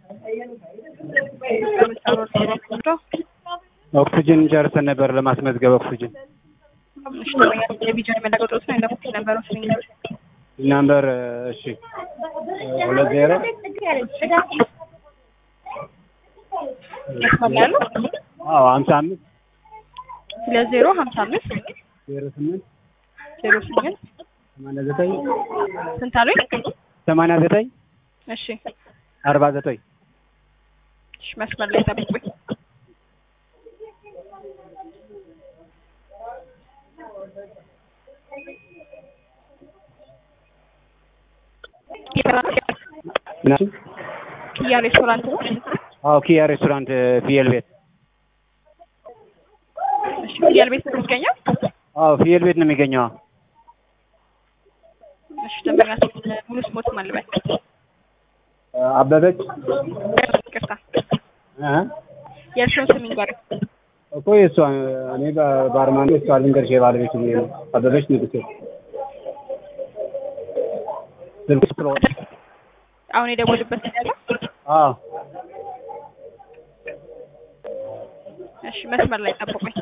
ኦክሲጅን ጨርሰን ነበር ለማስመዝገብ ኦክሲጅን እሺ ደንበኛ የቢጃን የሚያለቀጡት ነው እንደሞ ነበረው ስኝ ናምበር እሺ ሁለት ዜሮ መስመር ያለው አዎ ሀምሳ አምስት ሁለት ዜሮ ሀምሳ አምስት ዜሮ ስምንት ዜሮ ስምንት ሰማንያ ዘጠኝ ስንት አሉኝ? ሰማንያ ዘጠኝ እሺ አርባ ዘጠኝ እሺ መስመር ላይ ጠብቁኝ። ምናምን ኪያ ሬስቶራንት ነው። አዎ ኪያ ሬስቶራንት ፍየል ቤት እሺ ኪያል ቤት ነው የሚገኘው። አዎ ፍየል ቤት ነው የሚገኘው እሺ ደንበኛ ሙሉ ስሞት ማልበል አበበች ይቅርታ እ የእርሱን ስም ይንገር። እኮ የእሷ እኔ ባርማን የእሷ ልንገርሽ የባለቤቱ ብዬ ነው አበበች ንጉሴ ስልክ ስለሆነ አሁን የደወሉበት ነው ያለው። አዎ እሺ መስመር ላይ ጠብቁኝ።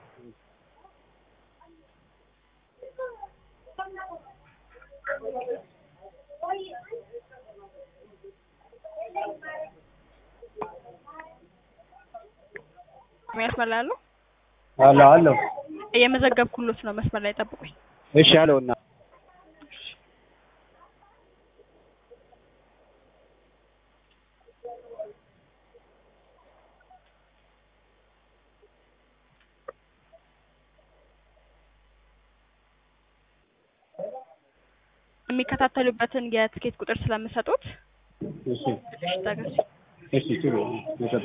መስመር ላይ አለው። አለሁ አለሁ እየመዘገብኩሎት ነው። መስመር ላይ ጠብቁኝ። እሺ አለውና የሚከታተሉበትን የትኬት ቁጥር ስለምሰጡት እሺ ታገሱ። እሺ ጥሩ ይሰጡ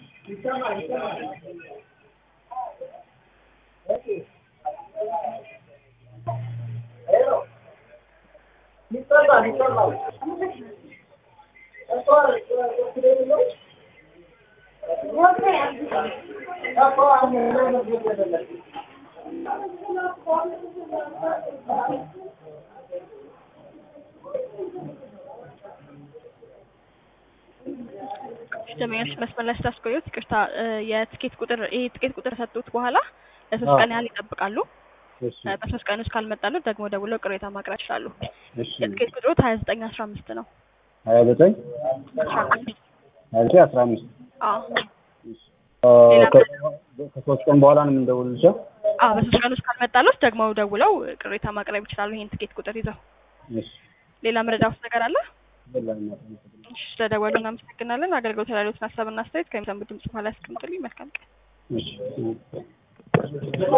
ደመኞች መስመር ላይ ስታስቆዩት ይቅርታ፣ እ የትኬት ቁጥር ይሄ ትኬት ቁጥር ሰጡት በኋላ ለሶስት አዎ። ቀን ያህል ይጠብቃሉ። እሺ እ በሶስት ቀን ውስጥ ካልመጣሉ ደግሞ ደውለው ቅሬታ ማቅረብ ይችላሉ። እሺ የትኬት ቁጥሩ ሀያ ዘጠኝ አስራ አምስት ነው። ሀያ ዘጠኝ አስራ አምስት ሀያ ዘጠኝ አስራ አምስት አዎ አ፣ ከ- ከሶስት ቀን በኋላ ነው የምንደውልልሽ አዎ በሶስት ቀን ውስጥ ካልመጣሉት ደግሞ ደውለው ቅሬታ ማቅረብ ይችላሉ። ይሄን ትኬት ቁጥር ይዘው እሺ ሌላ መረጃ ውስጥ ነገር አለ? በላኝ እሺ ስለደወሉ እናመሰግናለን። አገልግሎት ያሉትን ሀሳብና አስተያየት ከሚሰሙ ድምጽ በኋላ ያስቀምጡልኝ። መልካም ቀን። እሺ